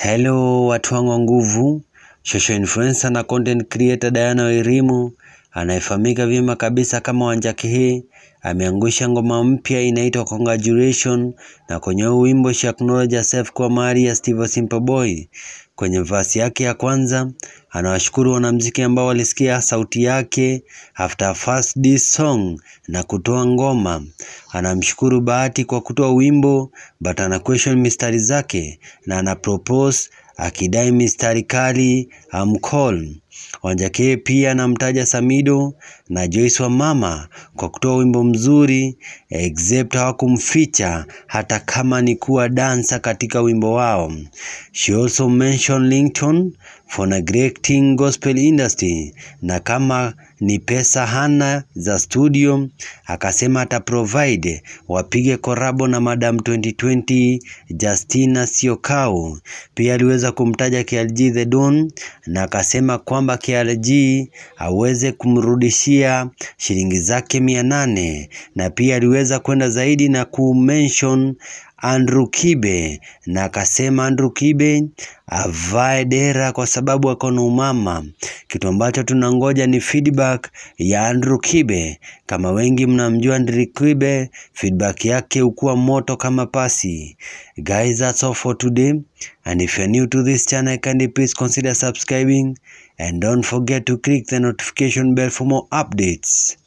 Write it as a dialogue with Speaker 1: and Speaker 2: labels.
Speaker 1: Hello watu wangu wa nguvu, social influencer na content creator Diana Wairimu anayefahamika vyema kabisa kama Wanjaki hii ameangusha ngoma mpya inaitwa Congratulation, na kwenye huu wimbo she acknowledge herself kwa mali ya Steve Simple Boy. Kwenye verse yake ya kwanza anawashukuru wanamuziki ambao walisikia sauti yake after first this song na kutoa ngoma. Anamshukuru Bahati kwa kutoa wimbo but ana question mistari zake na ana propose akidai mistari kali amcall. Wanjaki pia anamtaja Samido na Joyce wa mama kwa kutoa wimbo mzuri except hawakumficha hata kama ni kuwa dansa katika wimbo wao. She also mentioned Linton for neglecting gospel industry na kama ni pesa hana za studio, akasema ata provide wapige korabo na Madam 2020 Justina Siokau. Pia aliweza kumtaja KLG The Don na akasema kwamba KLG aweze kumrudishia shilingi zake mia nane na pia aliweza kwenda zaidi na kumention Andrew Kibe na akasema Andrew Kibe avae dera kwa sababu ako na umama. Kitu ambacho tunangoja ni feedback ya Andrew Kibe. Kama wengi mnamjua Andrew Kibe, feedback yake hukuwa moto kama pasi. Guys, that's all for today and if you're new to this channel, kindly please consider subscribing and don't forget to click the notification bell for more updates.